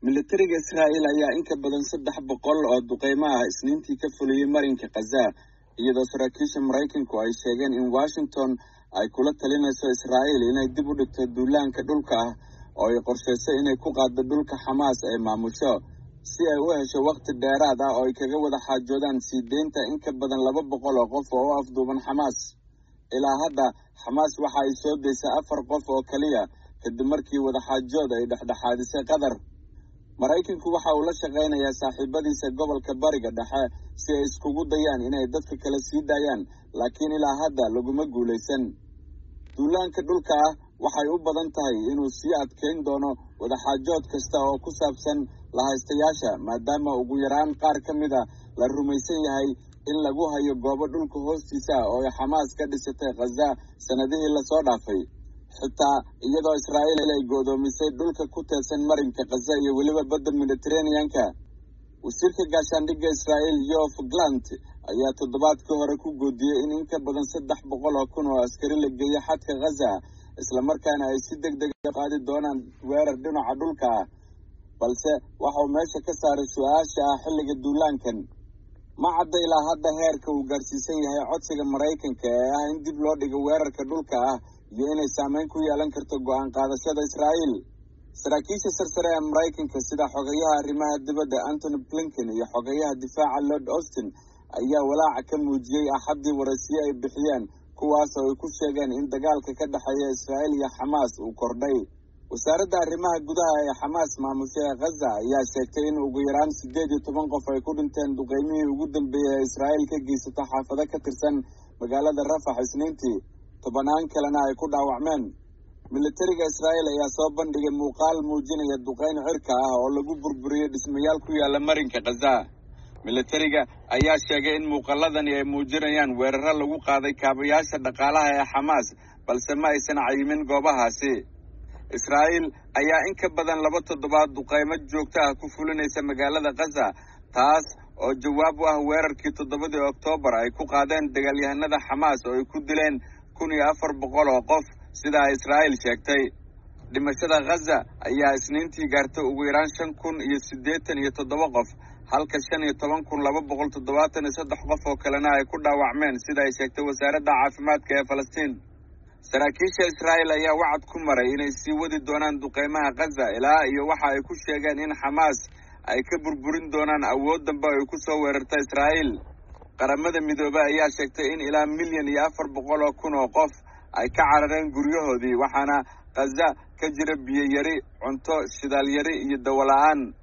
militariga israa'iil ayaa in ka badan saddex boqol oo duqeymo ah isniintii ka fuliyey marinka khaza iyadoo saraakiisha maraykanku ay sheegeen in washington ay kula talinayso israa'iil inay dib u dhigto duulaanka dhulka ah oo ay qorshayso inay ku qaaddo dhulka xamaas ay maamusho si ay u hesho wakhti dheeraad ah oo ay kaga wada xaajoodaan sii deynta in ka badan laba boqol oo qof oo u afduuban xamaas ilaa hadda xamaas waxa ay soo daysay afar qof oo keliya kadib markii wadaxaajood ay dhexdhexaadisay qatar maraykanku waxa uu la shaqaynayaa saaxiibadiisa gobolka bariga dhexe si ay iskugu dayaan inay dadka kale sii daayaan laakiin ilaa hadda laguma guulaysan duulaanka dhulka ah waxay u badan tahay inuu sii adkayn doono wadaxaajood kasta oo ku saabsan lahaystayaasha maadaama ugu yaraan qaar ka mid a la rumaysan yahay in lagu hayo goobo dhulka hoostiisa ah oo ay xamaas ka dhisatay khaza sannadihii lasoo dhaafay xitaa iyadoo israa'iil ay go'doomisay dhulka ku teedsan marinka khaza iyo weliba badda mediteraneanka wasiirka gaashaandhigga israa'iil yof glant ayaa toddobaadkii hore ku goodiyey in in ka badan saddex boqol oo kun oo askari la geeyo xadka khaza islamarkaana ay si deg deg a qaadi doonaan weerar dhinaca dhulka ah balse waxauu meesha ka saaray su-aasha ah xilliga duulaankan ma cadda ilaa hadda heerka uu gaarsiisan yahay codsiga maraykanka ee ah in dib loo dhigo weerarka dhulka ah iyo inay saameyn ku yeelan karto go'aan qaadashada israa'iil saraakiisha sarsare ee maraykanka sida xogayaha arrimaha dibadda antony blinken iyo xogayaha difaaca lord austin ayaa walaaca ka muujiyey axaddii waraysiyo ay bixiyeen kuwaas oo ay ku sheegeen in dagaalka ka dhexeeya israa'iil iyo xamaas uu kordhay wasaaradda arrimaha gudaha ee xamaas maamusha ee khaza ayaa sheegtay in ugu yaraan siddeed iyo toban qof ay ku dhinteen duqeymihii ugu dambeeyey ee israa'iil ka geysato xaafado ka tirsan magaalada rafax isniintii tobanaan kalena ay ku dhaawacmeen militariga israa'iil ayaa soo bandhigay muuqaal muujinaya duqeyn cirka ah oo lagu burburiyey dhismayaal ku yaala marinka khaza militariga ayaa sheegay in muuqaaladani ay muujinayaan weeraro lagu qaaday kaabayaasha dhaqaalaha ee xamaas balse ma aysan cayimin goobahaasi israa'iil ayaa in ka badan laba toddobaad duqeymo joogto ah ku fulinaysa magaalada khaza taas oo jawaab u ah weerarkii toddobadii oktoobar ay ku qaadeen dagaalyahanada xamaas oo ay ku dileen kun iyo afar boqol oo qof sidaa israa'iil sheegtay dhimashada khaza ayaa isniintii gaartay ugu yaraan shan kun iyo siddeetan iyo toddoba qof halka shan iyo toban kun laba boqol toddobaatan iyo saddex qof oo kalena ay ku dhaawacmeen sida ay sheegtay wasaaradda caafimaadka ee falastiin saraakiisha israa'iil ayaa wacad ku maray inay sii wadi doonaan duqeymaha khaza ilaa iyo waxa ay ku sheegeen in xamaas ay ka burburin doonaan awood dambe ay ku soo weerarta israa'iil qaramada midoobey ayaa sheegtay in ilaa milyan iyo afar boqol oo kun oo qof ay ka carareen guryahoodii waxaana khaza ka jira biyo yari cunto shidaal yari iyo dawo la-aan